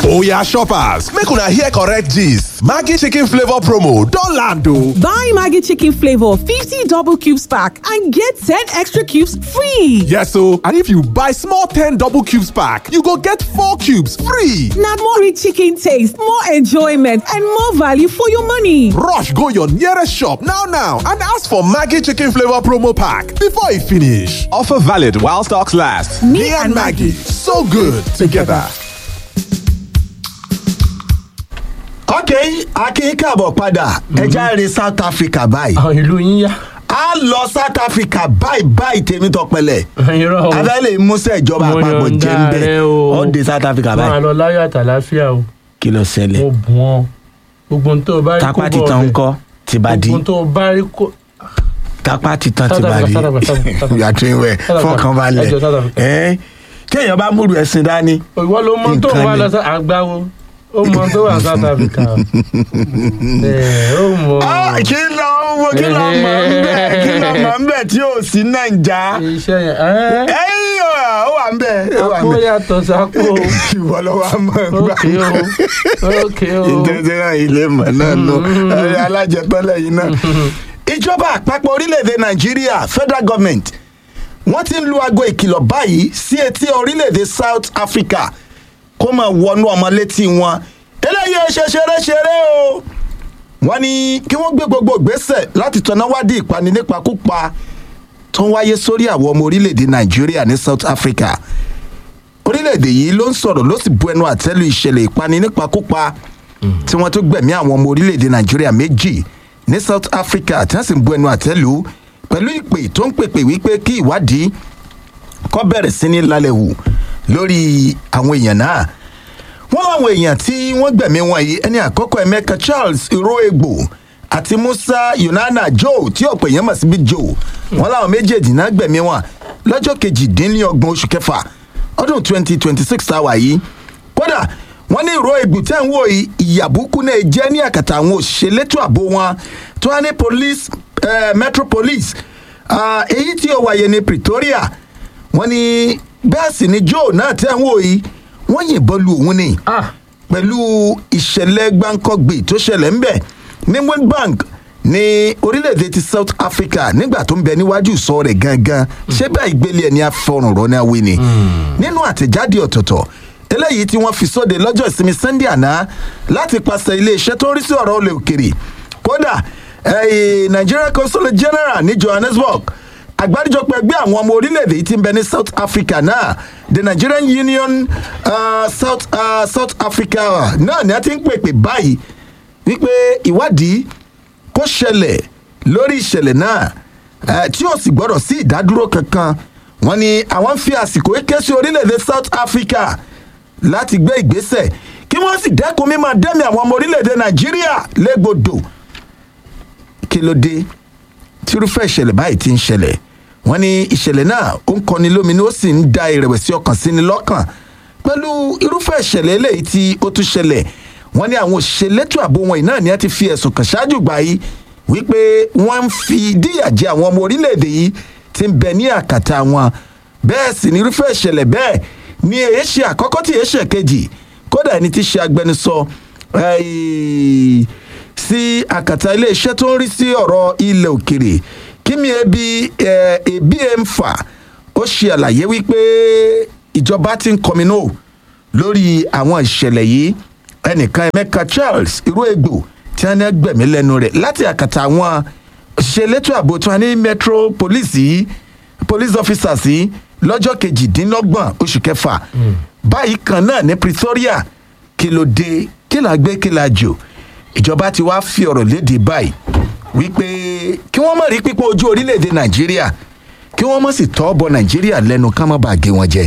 Oya shoppers, make una hear correct gist. Maggi chicken flavor promo don land o. Buy Maggi chicken flavor 50 double cubes pack and get 10 extra cubes free. Yes o, and if you buy small 10 double cubes pack, you go get 4 cubes free. Na more rich chicken taste, more enjoyment and more value for your money. Rush go your nearest shop now now and ask for Maggi chicken flavor promo pack before e finish. Offer valid while stocks last. Me and Maggi, so good together. ok akin káàbọ̀ padà ẹja rè south africa báyìí àwọn ìlú yín yá. a lọ south africa báyìí báyìí tèmi tọpẹlẹ irọ́ o abẹ́lé musa ìjọba Mo àpapọ̀ yọ̀ǹda jẹ́ ń bẹ̀ rẹ o. ọ́ dé south africa máa báyìí lọ láyọ̀ àtàláfíà o kí ló ṣẹlẹ̀ mo bù wọn gbogbo ohun tó o bá rí kó tápá bọ̀ titan ọ̀bẹ. ń kọ́ ti bá di gbogbo ohun tó o bá rí kó. tápá titan ti South bá di Africa, South Africa, South Africa. yàtọ̀ ìwẹ̀ South Africa. fọkàn balẹ̀ Ẹjọ́ South Africa. ẹ́ kéèyàn bá múlu ẹ̀sìn dání ìwọ ló mọ tó Nǹkan wà ni. lọ sí àgbáwo ó mọ tó wà South Africa o. Ẹ̀, ó mọ. Ah, kí ló wo kí ló mọ̀ ń bẹ̀ kí ló mọ̀ ń bẹ̀ tí ò sí nàìjà iṣẹ́ yẹn ẹ́ ẹ̀yìn ó wà ń bẹ̀ ó wà ń àpò bẹ̀ yàtọ̀ sápò ìwọ ló wà mọ̀ gbà ókè o ókè o. ìtẹ̀síra ilé mọ̀ náà nù alájẹpẹ́lẹ̀ yìí náà. ìjọba àpapọ̀ orílẹ̀-èdè nàìjíríà federal government wọ́n ti ń lu aago ìkìlọ̀ báyìí sí etí orílẹ̀-èdè south africa kó máa wọnú ọmọ létí wọn eléyìí ẹ ṣe ṣeré-ṣeré o wọ́n ní kí wọ́n gbé gbogbo ìgbésẹ̀ láti tọ́ná wádìí ìpani nípakúpa tó ń wáyé sórí àwọn ọmọ orílẹ̀-èdè nàìjíríà ní south africa orílẹ̀-èdè yìí ló ń sọ̀rọ̀ ló sì bu ẹnu àtẹ́lu ìṣẹ̀lẹ̀ ìpani nípakúpa tí wọ́n tún gbẹ̀mí àwọn ọmọ orílẹ̀-èdè nàìjíríà méjì ní south africa tí wọ́n sì ń bu ẹnu àtẹ́lu pẹ̀lú ìpè tó ń pèpè wípé kí ìwádìí kọ́ bẹ̀rẹ̀ sí ní lálẹ́ wù lórí àwọn èèyàn náà wọ́n láwọn èèyàn tí wọ́n gbẹ̀mí wọn yìí ẹni àkọ́kọ́ emeka charles iroegbo àti musa yunana joe tí ọ̀pọ̀ èèyàn mọ̀ sí bí joe wọ́n láwọn méjèèjì náà gbẹ̀mí wọn lọ́jọ́ kejìdínlọ́gbọ̀n oṣù kẹfà ọdún twenty twenty six táwa yìí kódà wọ́n ní ìró egbò tẹ́ ń wò yìí ìyàbùkù náà jẹ́ ní àkàtà àwọn òṣìṣẹ́ elétò ààbò wọn tí wọ́n ní police eh, metro police ah, èyí tí ó wáyé ní pretoria wọ́n ní bẹ́ẹ̀ sì ni joe náà tẹ́ ń wò yìí wọ́n yìnbọn lu òun ni ah pẹ̀lú ìṣẹ̀lẹ̀ gbáǹkọ́gbì tó ṣẹlẹ̀ ń bẹ̀ ní windbank ní orílẹ̀-èdè ti south africa nígbà tó ń bẹ níwájú sọ rẹ̀ gangan ṣé bá ìgbélé ẹni afọrùnrọ̀ náà wí ni nínú àtẹ̀jáde ọ̀tọ̀ọ̀tọ̀ eléyìí tí wọ́n fi sóde lọ́jọ́ ìsinmi sunday àná láti pàṣẹ iléeṣẹ́ tó ń rí sí ọ̀rọ̀ olè òkèrè kódà eh, nigeria consul general ní johannesburg àgbáríjọpọ̀ ẹgbẹ́ àwọn ọmọ orílẹ̀-èdè yìí ti ń bẹ ní south africa náà the nigerian union uh, south, uh, south africa náà ni a ti ń pèpè báyìí wípé ìwádìí kó ṣẹlẹ̀ lórí ìṣẹ̀lẹ̀ náà eh, tí ó sì gbọ́dọ̀ sí ìdádúró kankan wọ́n ní àwọn ń fi àsìkò ké sí orílẹ̀-èdè south africa láti gbé ìgbésẹ̀ kí wọ́n sì dẹ́kun mímọ́ dẹ́mi àwọn ọmọ orílẹ̀-èdè nàìjíríà légbodò kí ló dé tírúfẹ́ ìṣẹ̀lẹ̀ báyìí ti ń ṣẹlẹ̀ wọ́n ní ìṣẹ̀lẹ̀ náà ó ń kọni lóminú ó sì ń da ìrẹ̀wẹ̀sì ọkàn sí ni lọ́kàn pẹ̀lú irúfẹ́ ìṣẹ̀lẹ̀ eléyìí tí ó tún ṣẹlẹ̀ wọ́n ní àwọn òṣìṣẹ́ lẹ́tọ̀ ààbò wọn yìí náà ni a ti fi ẹ̀sùn kàn ṣáájú gbà yìí wípé wọ́n ń fi díyà jẹ àwọn ọmọ orílẹ̀-èdè yìí ti ń bẹ ní àkàtà wọn bẹ́ẹ̀ sì ní irúfẹ́ ìṣẹ̀lẹ̀ bẹ́ẹ̀ ni èyí ṣe àkọ́kọ́ tí èyí ṣe kejì kódà ẹni tí ṣe agbẹnusọ eh, sí àkàtà iléeṣẹ́ tó ń rí sí ọ̀rọ̀ ilẹ̀ òkèrè kíni ebi eh, ebi ẹ̀ ń fà ó ṣe àlàyé wípé ìjọba ti ń kọminú lórí àwọn ìṣẹ̀lẹ̀ yìí ẹnìkan emeka charles irú egbò tí wọ́n ní gbẹ̀mí lẹ́nu rẹ̀ láti àkàtà àwọn òṣìṣẹ́ elétò ààbò tí wọ́n ní metro police yìí police officers yìí lọ́jọ́ kejìdínlọ́gbọ̀n oṣù kẹfà báyìí kan náà ní pretoria kí ló dé kí là gbé kí là jò ìjọba ti wá fi ọ̀rọ̀ léde báyìí wípé kí wọ́n mọ̀ rí pípọ̀ ojú orílẹ̀-èdè nàìjíríà kí wọ́n mọ̀ sì tọ́ bọ nàìjíríà lẹ́nu ká má bàa gé wọn jẹ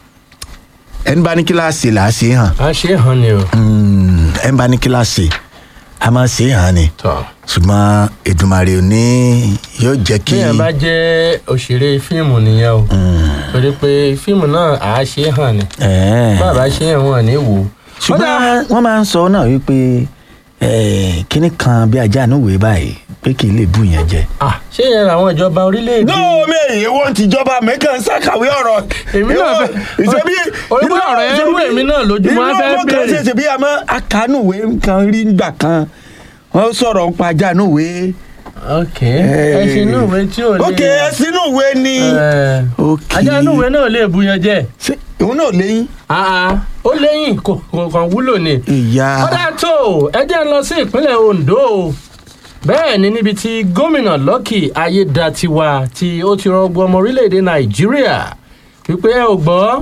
ẹni bá ní kíláàsì là á ṣe é hàn a ṣe é hàn ni o. ẹni bá ní kíláàsì a máa ṣe é hàn ni tọ́ ṣùgbọ́n èdùmàrè ò ní yóò jẹ́ kí téèyàn bá jẹ́ òṣèré fíìmù nìyẹn o torí pé fíìmù náà à á ṣe é hàn ni Ẹ̀ẹ́. bàbá ṣe é hàn ní wò ó. ṣùgbọ́n wọ́n máa ń sọ náà wípé eh, kinní kan bí ajá àánú wèé báyìí pé kì í lè bù yẹn jẹ. Ah, ṣé yẹn làwọn ìjọba orílẹ̀-èdè. no mi èyí wọ́n ti jọba mẹ́kàn ṣàkàwé ọ̀rọ̀. Èmi náà fẹ́- ìṣebí orí pé ọ̀rọ̀ yẹn rú èmi náà lójú, mo á fẹ́ inú ọmọ kan béèrè. ṣe ṣe bí a máa akánúwé kan rí gbà kan wọ́n sọ̀rọ̀ ń pa ajánúwé. ok ẹ ṣe inú ìwé tí ò lè. ok ẹ sínú ìwé ni. Ẹ, ok ajá inú ìwé náà lè bu yẹn jẹ. ṣé òun náà léyìn. Ah, ah, ó lẹ́yìn kò kò kàn wúlò ni. ìyá ọ̀dà tó ẹ jẹ́ ń lọ sí ìpínlẹ̀ Ondo o. bẹ́ẹ̀ ni níbi tí gómìnà Lucky Ayédatiwa tí ó ti rọgbọ ọmọ orílẹ̀-èdè Nàìjíríà wípé ẹ ò gbọ́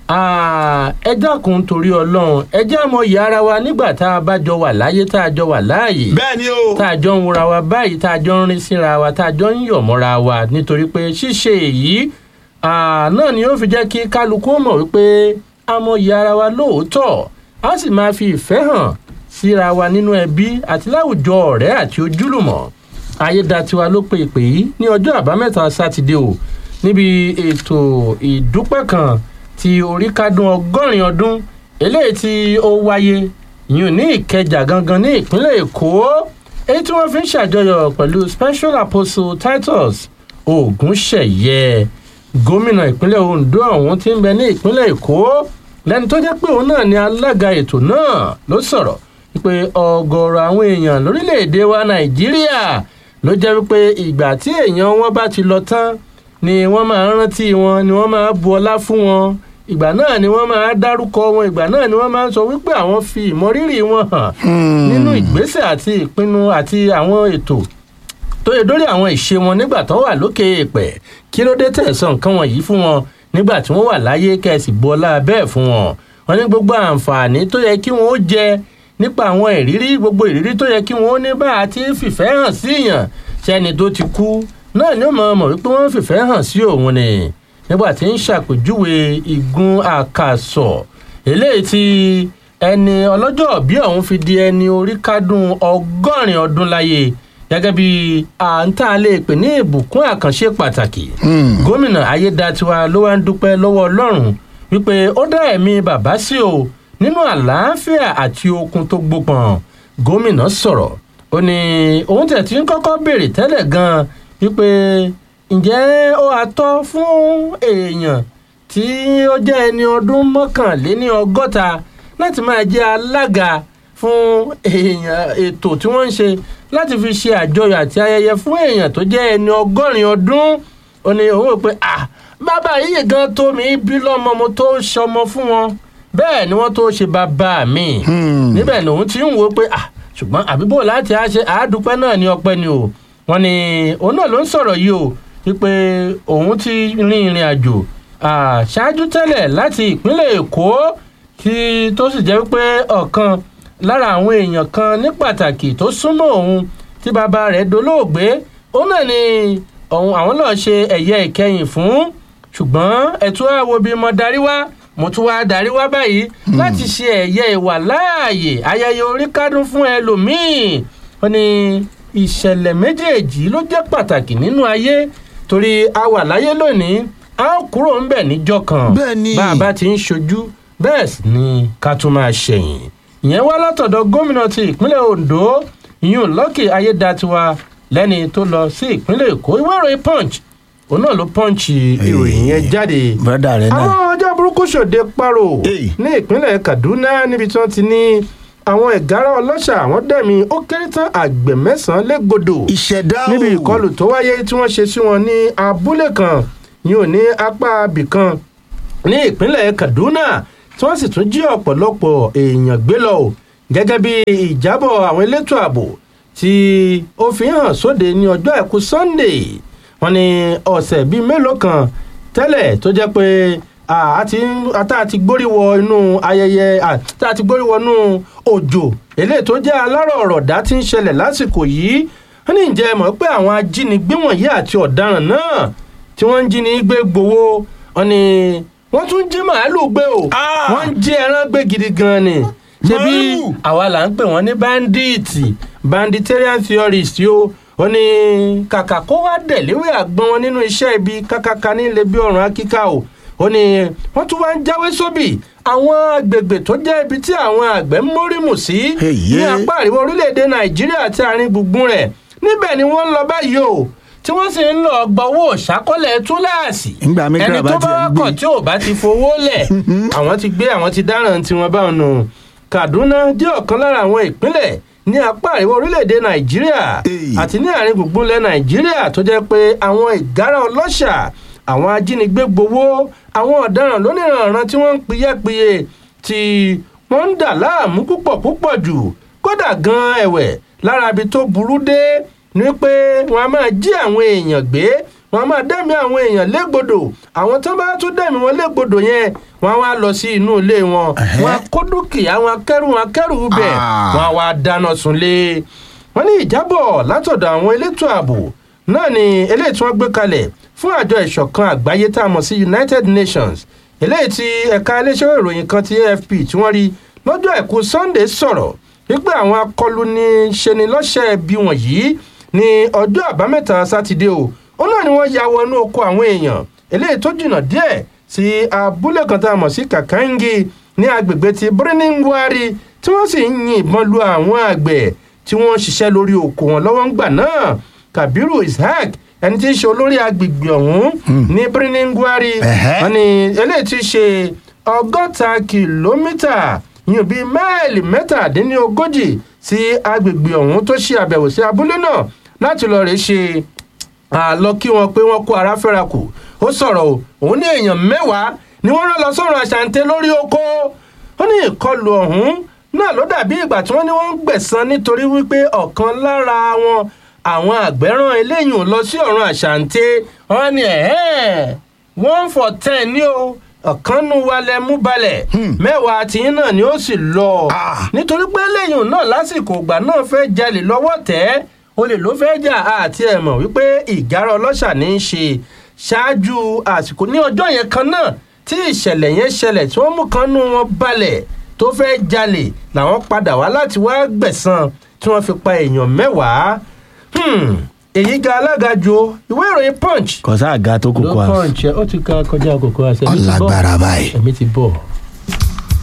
ah, ẹ dákun torí Ọlọ́run ẹ jẹ́ àmọ́ ìyá ara wa nígbà tá a bá jọ wà láyé tá a jọ wà láàyè bẹ́ẹ̀ ni o. tá a jọ ń wura wa báyìí tá a jọ ń rin síra wa tá a jọ ń yọ̀ mọ́ra wa nítorí pé ṣíṣe èyí ah, náà ni ó fi jẹ́ kí kálukú mọ̀ wípé a mọyì ara wa lóòótọ́ a sì máa fi ìfẹ́ hàn síra wa nínú ẹbí àti láwùjọ ọ̀rẹ́ àti ojúlùmọ̀ ayédatiwa ló pe ìpè yìí ní ọjọ́ àbámẹ́ta sátidé o níbi ètò ìdúpẹ́ kan tí orí kádùn ọgọ́rin ọdún eléyìí tí ó wáyé yìí ní ìkẹjà gangan ní ìpínlẹ̀ èkó èyí tí wọ́n fi ń ṣàjọyọ̀ pẹ̀lú special apostle titus ogunṣẹ̀yẹ gómìnà ìpínlẹ̀ ondo ọ̀hún tí ń bẹ ní ìpínlẹ̀ èkó lẹ́ni tó jẹ́ pé òun náà ni alága ètò náà ló sọ̀rọ̀ wípé ọ̀gọ̀ọ̀rọ̀ àwọn èèyàn lórílẹ̀‐èdè wa nàìjíríà ló jẹ́ wípé ìgbà tí èèyàn wọn bá ti lọ tán ni wọ́n máa ń rántí wọn ni wọ́n máa bu ọlá fún wọn ìgbà náà ni wọ́n máa dárúkọ wọn ìgbà náà ni wọ́n máa ń sọ wípé àwọn fi ìmọrírì wọn hàn nínú ìgbésẹ̀ àti ìpinnu àti àwọn ètò tó yẹ dórí àwọn ìṣe wọn nígbà tó wà lókè èèpẹ̀ kí ló dé tẹ̀sán nǹkan wọ̀nyí fún wọn nígbà tí wọ́n wà láyé kẹ́sì bu ọlá bẹ́ẹ̀ fún wọn wọn ní gbogbo àǹfààní tó yẹ kí wọ́n ó jẹ nípa àwọn ìrírí gbogbo ìrírí tó yẹ kí wọ́n ó ní bá a ti fìfẹ́ hàn sí èèyàn sẹ́ni tó ti kú náà ni ó mọ̀ mọ̀ wípé wọ́n fìfẹ́ hàn sí òun ni nígbà tí ń ṣàpèjúwe igun àkàsọ̀ eléyìí tí ẹni ọlọ́jọ́ bí ọ̀hún fi di ẹni orí kádùn ọgọ́rin ọdún láyé gẹ́gẹ́ bí àǹtá lè pè ní ìbùkún àkànṣe pàtàkì gómìnà ayédatiwa ló wá ń dúpẹ́ lọ́wọ́ ọlọ́run wípé ó dá ẹ̀mí bàbá sí o nínú àlàáfíà àti okun tó gbópọn gómìnà sọ̀rọ̀ ó ní òun tẹ̀ tí ń kọ́kọ́ béèrè tẹ́lẹ̀ gan-an wípé ǹjẹ́ ó atọ́ fún èèyàn tí ó jẹ́ ẹni ọdún mọ́kànléní ọgọ́ta láti máa jẹ́ alága fún èèyàn ètò tí wọ́n ń ṣe láti fi ṣe àjọyọ̀ àti ayẹyẹ fún èèyàn tó jẹ́ ẹni ọgọ́rin ọdún ó ní òun rò pé ah bàbá yìí gan tó mi bí lọ́mọ mo tó ṣọmọ fún wọn bẹ́ẹ̀ ni wọ́n tó ṣe bàbá mi níbẹ̀ ni òun ti ń wo pé ah ṣùgbọ́n àbíbò láti á ṣe àádúpẹ́ náà ní ọpẹ́ ni o wọ́n ní òun náà ló ń sọ̀rọ̀ yìí o wípé òun ti rin ìrìn àjò ṣáájú tẹ́lẹ̀ láti ìpínlẹ̀ èkó tí tó sì jẹ́ pé ọ̀kan lára àwọn èèyàn kan ní pàtàkì tó súnmọ́ òun tí bàbá rẹ̀ dolóògbé òun náà ni òun àwọn náà ṣe ẹ̀yẹ ìkẹyìn fún ṣùgbọ́n ẹ̀tún àwo bíi mo darí wá mo tún wá darí wá báyìí láti ṣe ẹ̀yẹ ìwà láàyè ayẹyẹ orí kádùn fún ẹlòmíì wọ́n ní ìṣẹ̀lẹ̀ méjèèjì ló jẹ́ pàtàkì nínú ayé torí a wà láyé lónìí a ó kúrò ńbẹ̀ níjọ́ kan Bẹ́ẹ̀ ni. bá a bá ti ń ṣojú bẹ́ẹ̀ sì ni ká tún máa ṣẹ̀yìn ìyẹn wá látọ̀dọ̀ gómìnà ti ìpínlẹ̀ ondo ìyún Lucky Ayédatiwa lẹ́ni tó lọ sí ìpínlẹ̀ èkó ìwé ìròyìn punch òun náà ló punch ìròyìn yẹn jáde bọ́dà rẹ náà. àwọn ọjọ́ burúkú ṣòde paro Èyí. ní ìpínlẹ̀ kaduna níbi tí wọ́n ti ní àwọn ẹ̀gára ọlọ́ṣà àwọn dẹ̀mí ó kéré tán àgbẹ̀ mẹ́sàn-án légbodò ìṣẹ̀dá o. níbi ìkọlù tó wáyé tí wọ́n ṣe sí wọn ní abúlé kan yìí ò ní apá abìkan ní ìpínlẹ̀ kaduna tí wọ́n sì tún jí ọ̀pọ̀lọpọ̀ èèyàn gbé lọ o gẹ́gẹ́ bí ìjábọ̀ àwọn elétò ààbò tí ó fi hàn sóde ní ọjọ́ àìkú sunday wọ́n ní ọ̀sẹ̀ bíi mélòó kan tẹ́lẹ̀ tó jẹ́ pé a ti ata ti gbórí wọ inú ayẹyẹ tá a ti gbórí wọ inú òjò eléyìí tó jẹ́ alárọ̀ ọ̀rọ̀dá tí ń ṣẹlẹ̀ lásìkò yìí wọ́n ní ǹjẹ́ mọ̀ pé àwọn ajínigbé wọ̀nyí àti ọ̀daràn náà tí wọ́n ń jí ní gbé gbowó wọ́n ní wọ́n tún jí màálù gbé o Ah! wọ́n ń jí ẹran gbé gidi gan ni ṣebí Màálù! àwa là ń pè wọ́n ní bandits banditarian theorist yóò ó ní kàkà kó wá dẹ̀léwé àgbọn wọn nínú iṣẹ́ ibi kákáká nílé bí ọ̀run akíká o ó ní wọ́n tún wá ń jáwé sóbì àwọn agbègbè tó jẹ́ ibi tí àwọn àgbẹ̀ ń mórímù sí Èyí. ní apá àríwá orílẹ̀-èdè nàìjíríà àti àárín gbùngbùn rẹ̀ níbẹ̀ ni wọ́n ń lọ báyìí o tí wọ́n sì ń lọ gbọ́wọ́ ṣàkọlẹ̀ túláàsì Ńgbà Mikra ẹni bá tó tiẹ̀ bá ń gbé. kọ̀ tí ò bá ti fowó lẹ̀ àwọn ti gbé àwọn ti dáràn tiwọn báwọn nù kaduna jẹ́ ọ̀kan lára àwọn ìpínlẹ̀ ní apá àríwá orílẹ̀-èdè nàìjíríà Èyí. àti ní àárín gbùngbùn ilẹ̀ nàìjíríà tó jẹ́ pé àwọn ìgárá ọlọ́ṣà àwọn ajínigbé gbowó àwọn ọ̀daràn lóníranran tí wọ́n ń piyẹ́piye tí wọ́n ń dà láàmú púpọ̀ púpọ̀ jù kódà gan-an ẹ̀wẹ̀ lára ibi tó burú dé ni pé wọ́n á máa jí àwọn èèyàn gbé wọ́n á máa dẹ́mi àwọn èèyàn légbodò àwọn tó bá tún dẹ́mi wọn légbodò yẹn wọ́n á wá lọ sí inú ilé wọn wọ́n á kó dúkìá wọn akẹ́rù wọn akẹ́rù bẹ̀ Ah. wọ́n á wá dáná sunlé wọ́n ní ìjábọ̀ látọ̀dọ̀ àwọn elétò ààbò náà ni eléyìí tí wọ́n gbé kalẹ̀ fún àjọ ìṣọ̀kan àgbáyé tá a mọ̀ sí united nations eléyìí tí ẹ̀ka iléeṣẹ́ ìròyìn kan ti afp tí wọ́n rí lọ́jọ́ àìkú sunday sọ̀rọ̀ wípé àwọn akọlù ní ṣeni lọ́sẹ̀ bí wọ̀nyí ní ọjọ́ àbámẹ́ta sátidé o ó náà ni wọ́n ya wọnú oko àwọn èèyàn eléyìí tó jìnnà díẹ̀ sí abúlé kan tá a mọ̀ sí kàkàǹgì ní agbègbè ti birnin-gwari tí wọ́n sì ń yin ìbọn lu àwọn àgbẹ̀ tí wọ́n ń ṣiṣẹ́ lórí oko wọn lọ́wọ́ ń gbà náà kabiru ishaq ẹni tí í ṣe olórí agbègbè ọ̀hún ní birnin-gwari Ẹ̀hẹ́. wọn ni eléyìí ti ṣe ọgọ́ta kìlómítà yìí bíi máìlì mẹ́tàdínlógójì sí agbègbè ọ̀hún tó ṣe àbẹ̀wò sí abúlé náà láti lọ rèé ṣe àlọ kí wọn pé wọn kó ara fẹ́ra kù ó sọ̀rọ̀ o òun ní èèyàn mẹ́wàá ni wọ́n rán lọ sọ́run àṣàǹtẹ̀ lórí oko ó ní ìkọlù ọ̀hún náà ló dàbí ìgbà tí wọ́n ní wọ́n ń gbẹ̀san nítorí wípé ọ̀kan lára wọn àwọn àgbẹ̀ rán eléyìí lọ sí ọ̀run àṣàǹtẹ̀ wọ́n ní ẹ̀hẹ́n one for ten ní o ọ̀kan nu wa lẹ mú balẹ̀ mẹ́wàá tìyín náà ni ó sì lọ Ah. nítorí pé lẹ́yìn náà lásìkò ìgbà náà fẹ́ jalè lọ́wọ́ tẹ́ olè ló fẹ́ jà àti ẹ̀ mọ̀ wípé ìgárá ọlọ́ṣà ní í ṣe ṣáájú àsìkò ní ọjọ́ yẹn kan náà tí ìṣẹ̀lẹ̀ yẹn ṣẹlẹ̀ tí wọ́n mú kan nú wọn balẹ̀ tó fẹ́ jalè làwọn padà wá láti wá gbẹ̀san tí wọ́n fi pa èèyàn mẹ́wàá Hmm, èyí ga alága ju o. ìwé ìròyìn punch kò sáà ga tó ló kókó àṣù. punch ẹ ó ti ka kọjá kókó àṣẹ mi ti bọ̀ ọ̀làgbára báyìí. ẹ̀mí ti bọ̀.